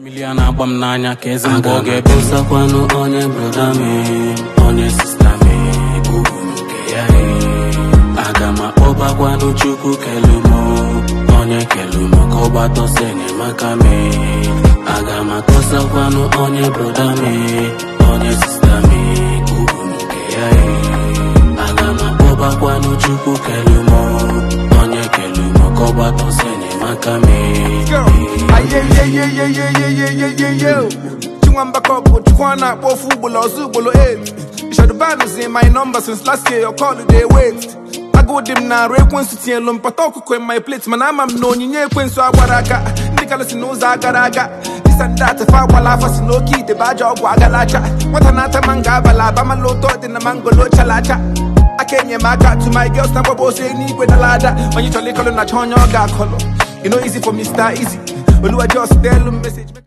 mmiri a na-agba m n'anya ka eze mgbe ọ ga-ebe Agakwanụ onye broda mi onye sista mi ugwu nke ya e aga m akpọbakwanụ chukwu kelumo onye kelumo ka ọ gbatọsọ enyemaka mi aga m akọsakwanụ onye broda mi onye sista mi ugwu nke ya e aga m akpọbakwanụ chukwu kelumo onye kelumo ka ọ gbatọsọ enyemaka mi Ayeyeyeyeyeyeyeyeyeyo Chingwamba couple, Chukwana, Bofu, Ugbolo, Zubolo, 8 Shadoban is in my number since last year, your call they wait I go dim na re kwen suti en lum patoko kwen my plate man amam no nyinye kwen so agwaraga ndikala si no za garaga this and that fa wala fa si no ki de baja ogwa galacha wata na ta manga bala ba man lo to de na mango lo chalacha akenye maka to my girls na bobo say ni gwe na lada when you chole kolo na chonyo ga kolo you know easy for Mr. Easy Oluwa just tell them message